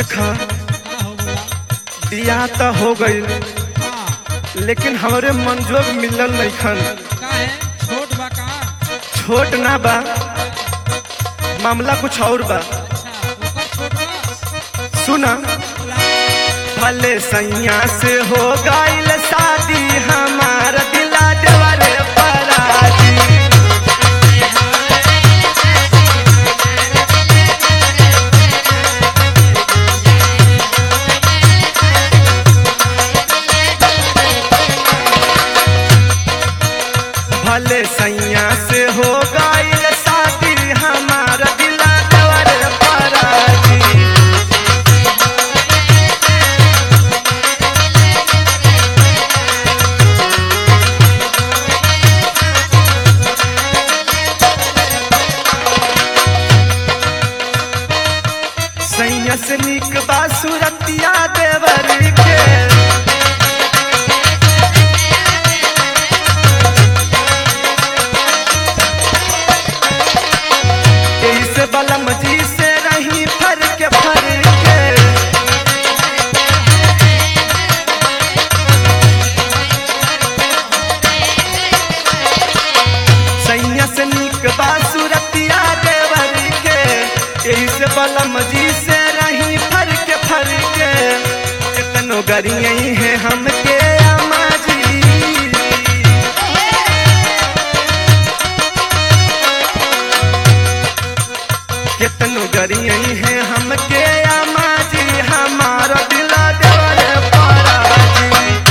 देखा का हो बोला बियाह तो हो गई हाँ लेकिन हमरे मंजूर मिलल नहीं खन का है छोट बा का छोट ना बा मामला कुछ और बा अच्छा ओकर छोट बा सुना बोला भले सैया से हो गईल शादी हमार दिला देवरे पराजी भले सैया से हो गईल शादी हमार दिला देवरे पराजी सैया से निक बा सुरतिया देवरी के एही से बलम जी से रही फर के फर के सैया से निक बा सुरतिया देवरी के एही से बलम जी से रही फर के फर के कितनो गरियई है हमके अम्मा जी कितनो गरियई है हमके अम्मा जी हमारा दिला देवरे पराजी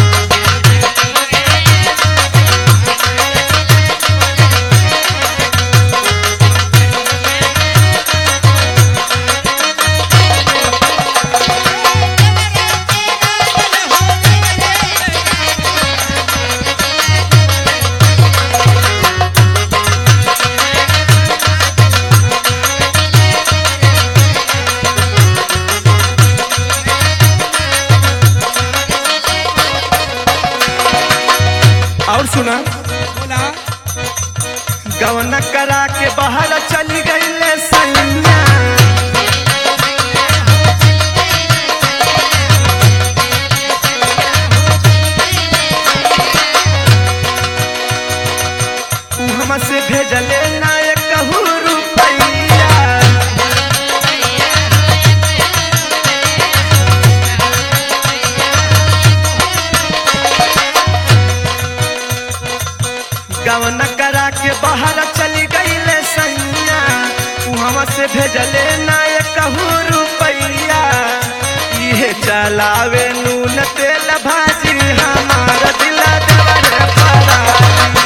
और सुना बोला गवना करा के बाहर चली गई सैया उ हमसे भेजले ना एक कहू रुपैया गवना करा के बाहर चली गई सैया उ हमसे भेजले ना एक कहू रुपैया इहे चलावे नून तेल भाजी हमारा दिला देवरे पराजी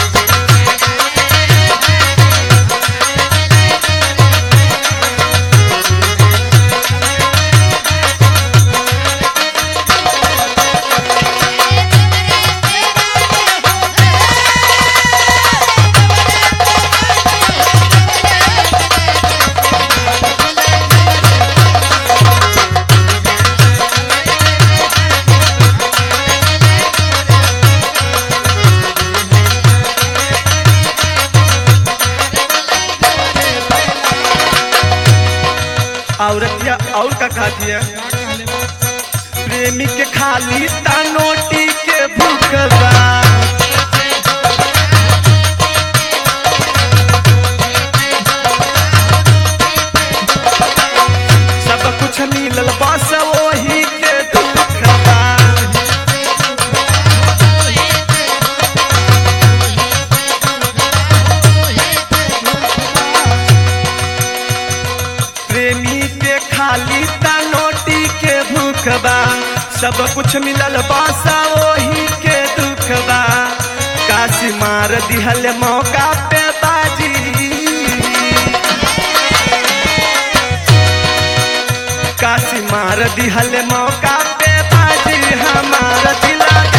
औरतिया और का कहती है का कहले बा प्रेमी के खाली तानोटी के भूखबा सब कुछ मिलल बस वही के दुखबा प्रेमी के खाली तानोटी के भूखबा सब कुछ मिलल बासा वही के दुखबा काशी मार दिहल मौका पे बाजी काशी मार दिहल मौका पे बाजी हमार दिला